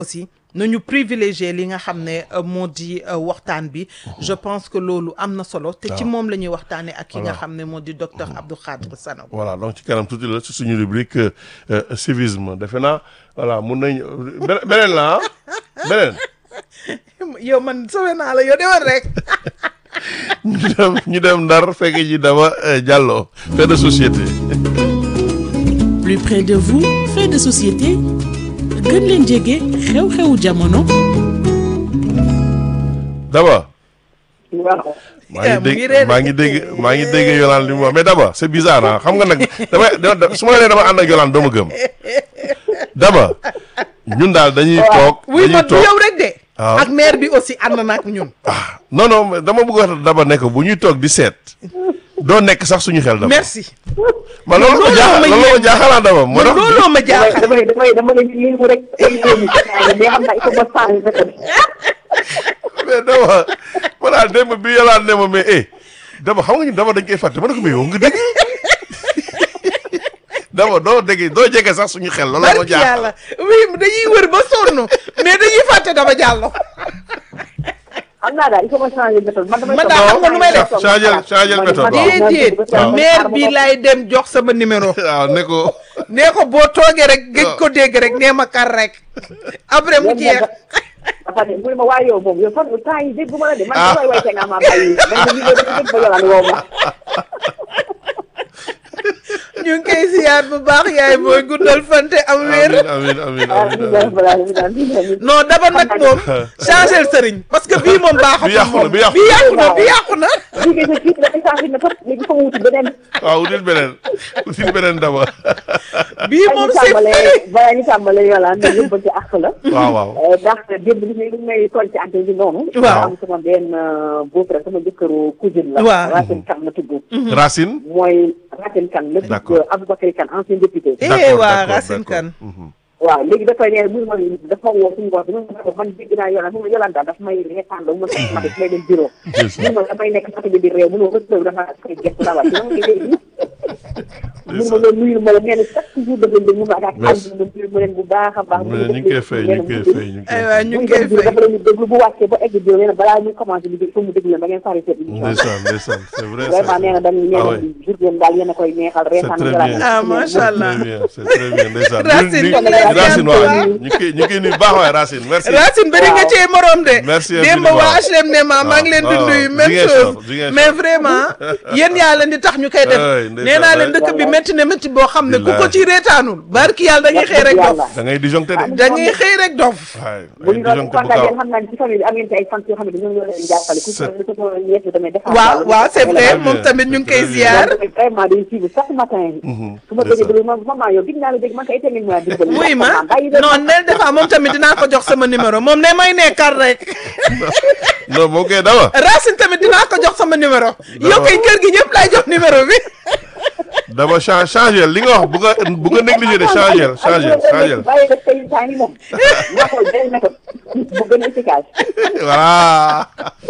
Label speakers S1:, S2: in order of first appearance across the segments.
S1: aussi nañu privilégier li nga xam ne moo di waxtaan bi je pense que loolu am na solo te ci moom la ñuy waxtaanee ak ki nga xam ne moo di docteur Abdou Khadre Sanogo
S2: voilà donc ci kanam tuuti la ci suñu rubrique civisme defe naa voilà mun nañ beneen la ah beneen
S1: yow man sowe naa la yow demal rek
S2: ñu dem ñu dem ndar fekk ji dama Diallo fait de société
S3: plus près de vous fait de société gën leen jege xew-xewu jamono.
S2: Daba.
S4: waaw.
S2: maa ngi dégg maa ngi dégg maa ngi dégg Yolande li mu wax mais Daba c'est bizarre ah xam nga nag damay su ma nee dama ànd ak Yolande doo ma gëm Daba ñun daal dañuy toog.
S1: oui
S2: dañuy
S1: man du
S2: toog
S1: yow rek de.
S2: waaw
S1: ak maire bi aussi ànd na ak ñun.
S2: ah non non dama bëgg wax Daba ne ko bu ñuy toog di seet doo nekk sax suñu xel Daba.
S1: merci.
S2: ma loolu ma
S1: looloo
S2: jaaxal
S1: ma
S2: loolu ma
S1: yéem.
S2: jaaxal ah Daba. moo
S1: man
S2: tax
S1: looloo ma jaaxal.
S4: damay damay damay damay lii rek émission bi mais xam naa il faut ma changer méthode.
S2: mais Daba ma daal démb bi Yolande ne ma mais eh Daba xam nga ñu Daba dañ koy fàtte ma ne ko mais yow nga dégg Daba doo dégg doo jege sax suñu xel loolu ma
S1: barki
S2: jaaxal.
S1: yàlla oui dañuy wër ba sonn mais dañuy fàtte dama jàllo
S4: xam naa daal il faut ma changer méthode man damay.
S1: Man daal xam nga nu may def.
S2: changer changer méthode waaw.
S1: déedéet
S2: waaw.
S1: maire bi lay dem jox sama numéro
S2: waaw ne ko
S1: nee ko boo toogee rek gëj ko dégg rek nee ma kar rek après mu jeex
S4: dafa ne mu ne ma waa yow moom yow fan temps yi dégg ma la de man
S2: Ah.
S4: damay way te nga ma bàyyi man de lii dafa dégg ba yolaan woo ma.
S1: ñu ngi koy ziyaar bu baax yaay booy guddal fante am wér
S2: amiin amiin amiin
S4: ah
S2: amiin
S4: bii daal balaa bii daal bii daal.
S1: non daba nag moom changer sëriñ parce que bii moom baaxatul
S2: Bi yàqu na,
S1: moom
S2: bi yàqu
S1: bi yàqu na bi yàqu na
S4: bii kay sa kii dafay changer méthode léegi fa mu wuti beneen.
S2: waaw util beneen util beneen Daba
S1: bii moom
S4: ñu
S1: c'est
S4: tàmbalee
S1: fini
S4: balaa ñu tàmbalee yolaan ne yëpp ci àq la.
S2: waaw waaw
S4: ndax démb li may li may toll ci antenne bi noonu.
S1: Waaw.
S4: am sama benn beau-frère sama jëkkëru cousine la.
S1: Waaw.
S4: Racine Kane la tudd.
S2: Racine
S4: mooy Racine Kane la
S2: D'accord.
S4: tudd Aboubacry Kane ancien député.
S1: eh
S2: D'accord,
S1: waa
S2: d'accord,
S1: Racine
S2: d'accord.
S1: Kane
S2: Mhm.
S4: waaw léegi dafay ne mu ma dafa woo suñu wax bi mu ne ko man dégg naa yolaan mu ma yolaan daal daf may reetaan la mu ma sax ma def may dem bureau.
S2: Ndeysaan.
S4: mu ma damay nekk sax bi di réew mu ne ma rëdd dafa koy gëstu dawal ci ma ngi léegi. mu ma loolu nuyu ma la nee na chaque jour daf leen di mu ma ak
S2: Merci.
S4: ànd na nuyu ma leen bu baax a baax.
S2: mu ne ñu ngi koy fay ñu ngi koy fay ñu ngi
S1: ay
S2: koy
S1: waa
S2: fay
S1: ñu
S4: muy
S1: ngi koy
S4: dem bureau
S1: fay
S4: dafa leen di déglu bu wàccee ba egg bureau nee na balaa ñu commencé liggéey foofu mu déglu leen ba ngeen pare seen émission.
S2: ndeysaan ndeysaan c'est vrai ça.
S4: vraiment nee na dañ nee
S2: Ah
S4: na
S2: ouais.
S4: journée daal yéen a koy neexal reetaan
S2: très
S4: yolaan
S2: bien.
S1: ah macha allah
S2: très bien c'est très bien ndeysaan
S1: Racine,
S2: ñu
S1: ñu ngi lay
S2: Racine
S1: ziar bu
S2: waaw
S1: baax.
S2: ñu ngi koy ñu ngi koy nuyu baax waay Racine merci
S1: Racine bëri nga cee morom de
S2: Merci
S1: démb
S2: infiniment.
S1: waa HLM ne ma maa ngi leen di
S2: waaw,
S1: nuyu
S2: waaw.
S1: même
S2: Ziguinchor,
S1: chose
S2: Ziguinchor.
S1: mais vraiment yéen yaa leen di tax ñu koy def
S2: Ay, ndeysaan,
S1: nee naa leen
S2: ay.
S1: dëkk bi métti na métti boo xam ne ku ko
S2: Billahi.
S1: ci reetaanul barki yàlla dañuy xëy rek dof
S2: da ngay disjoncté de
S1: dañuy xëy rek dof
S2: waay
S4: bu
S2: ay
S4: ñu doon
S2: disjoncté bu
S4: kontaan
S2: gaaw
S4: yéen xam naa ne ci famille bi am ngeen ci ay fan yoo xam ne dañoo ñoo leen jàppale ku ci ku ci ñeent bi tamit defar
S1: waaw waaw c'est vrai
S2: Très
S1: moom
S2: bien,
S1: tamit ñu ngi koy
S2: très bien.
S1: ziar
S4: vraiment day suivre chaque matin su ma déggee déglu ma maman yow dig naa la dégg man kay itamit ma dimbali
S1: wuy ma
S4: bàyyi leen
S1: non nel defa moom tamit dinaa ko jox sama numéro moom ne may nekkar rek
S2: non moo koy Daba
S1: Racine tamit dinaa ko jox sama numéro yow kay kër gi ñëpp lay jox numéro bi
S2: Daba cha changer li nga wax bu nga bu nga négligé de changer changer changer
S4: bàyyi rek tey temps yi moom nga xool benn méthode bu gën a efficace
S2: voilà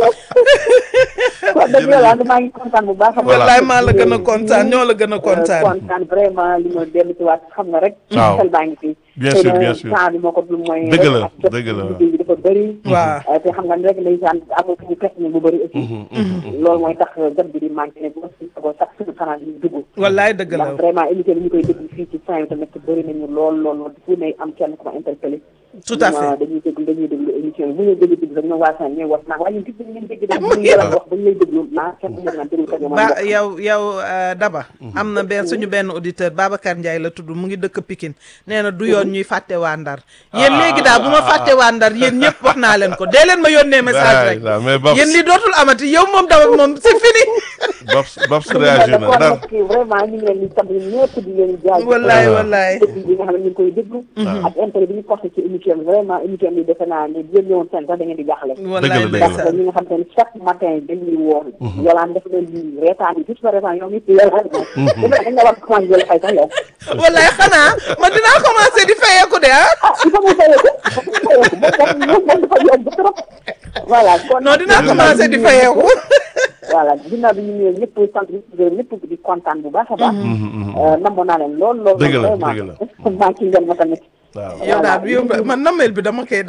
S4: kon dëgg yàlla maa ngi kontaan bu baax a baax
S1: wallaay maa la gën a kontaan ñoo la gën a kontaan
S4: kontaan vraiment li ma dellu ci waat xam nga rek
S2: Waaw.
S4: xel baa ngi fi
S2: Bien
S4: Xëy
S2: sûr,
S4: na
S2: bien sûr.
S4: temps bi moo ko dul mooy
S2: Dëgg la,
S4: ak jot
S2: dëgg la, waaw.
S4: liggéey bi dafa bëri
S1: waaw
S4: te xam nga ne rek ndeysaan amul fu ñu personnel bu bëri aussi loolu mooy tax jot bi di manqué ne boo si ko sax suñu kanam di dugg
S1: wallaay dëgg la
S4: ndax vraiment émission bi ñu koy déglu fii ci fin bi tamit bëri nañu lool lool lool fu ne am kenn ku ma interpellé
S1: tout à fait
S4: dañuy déglu dañuy déglu émission bi bu ñu déglu déglu rek ñoom waa Sane ñooy wax naan waaye ñun gis nañ leen dégg daal bu ñu yàlla wax ba ñu lay déglu naa kenn ku naan déglu ko ñoom
S1: ba yow yow euh, Daba am na benn suñu benn auditeur Babacar Ndiaye la tudd mu ngi dëkk Pikine nee na du yoon ñuy fàtte waa Ndar yéen léegi daal bu ma fàtte waa Ndar yéen ñëpp wax naa leen ko dee leen ma yónnee message rek
S2: Waay, mais Babs
S1: yéen li dootul amati yow moom Daba moom c'est fini
S2: Babs Babs réagir na Ndar
S4: vraiment ñu ngi leen di sant ñëpp di leen jaay
S1: wallaay wallaay
S4: déglu bi nga xam ne ñu ngi koy déglu ak intérêt bi ñu porté ci émission bi vraiment émission bi defe naa ne yéen ñëwoon seen sax da ngeen di jaaxle
S1: wallaay
S2: dëgg la.
S4: parce que
S1: ndeysaan
S4: ñi nga xam te ne chaque matin dañuy woo yolaan def leen di reetaan yi juste reetaan yow nit yolaan moom dañ la war a commencé jël fay sax yow
S1: wallaay xanaa man dinaa commencé di fayeeku de ah
S4: ah il faut mu fayeeku il faut mu fayeeku moom moom moom dafa yomb trop voilà kon
S1: non dinaa commencé di fayeeku
S4: voilà ginnaaw bi ñu ñëwee ñëpp sant ñëpp gërëm ñëpp di kontaan bu baax a baax namoon naa leen lool lool
S2: Dëgg la,
S4: vraiment
S2: dëgg la.
S4: maa ci ngeen ma tamit
S2: waaw
S1: yow daal yow man namel bi dama koy